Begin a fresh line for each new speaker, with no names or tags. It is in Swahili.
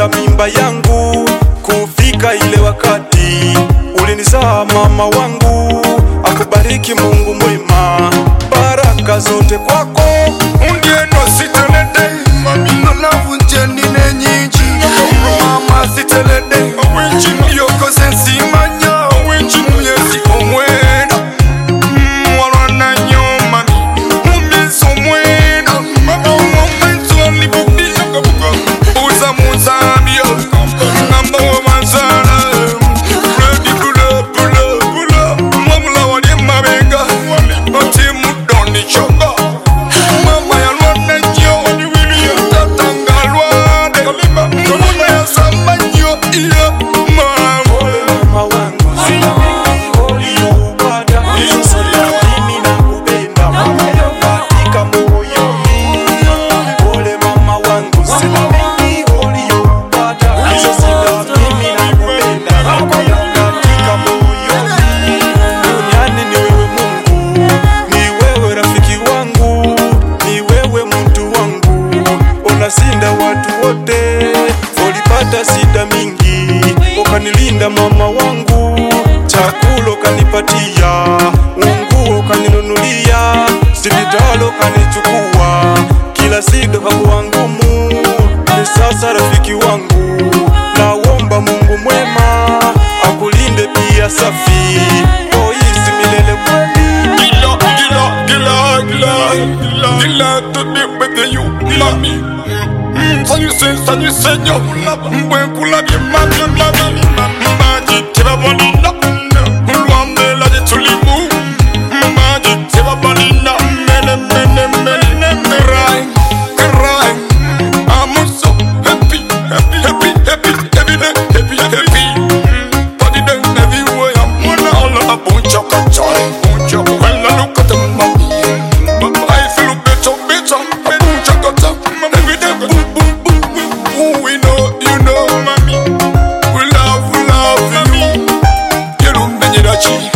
ulipanga mimba yangu kufika ile wakati ulinizaa mama wangu akubariki mungu mwema baraka zote kwako
undieno sitelede nolavunje nine nyinji mama sitelede yokoze nsimanya myezi omwenda mwalwana nyoma mumyezi omwenda omwenzolibubiyogabuga uza muzambia ngamba womanzala redi bula bula bula mwamula wali mabenga oti mudoni choga mama yalwana nyo tata ngalwade mama yasamba nyo iyo mama
mama wangu uliyoupata mimi nakupenda katika moyoni pole mama wangu uliyoupata mimi nakupenda katika moyoni duniani ni wewe Mungu ni wewe rafiki wangu ni wewe mtu wangu unasinda watu wote ulipata sida mingi ukanilinda mama wangu chakula ukanipatia unguo ukaninunulia sipitali ukanichukua kila sida kakuwa ngumu ni sasa rafiki wangu naomba mungu mwema akulinde pia safi oisi milele kweli
Gila, gila, gila, gila, gila, gila to be with you, mami. Sanyuse, sanyuse nyo, mbwe kula bye mami, mami, maji teba bonina, lwambe la de tulibu, maji teba bonina, mene, mene, mene, cry, cry. I'm so happy, happy, happy, happy, every day, happy, happy. Body down everywhere, I'm one all on a bunch of joy, bunch of when I look at the mommy, I feel better, better, bunch of every day, boom, boom, boom, boom. Ooh, we know, you know, mommy, we love, we love you. You don't mean it,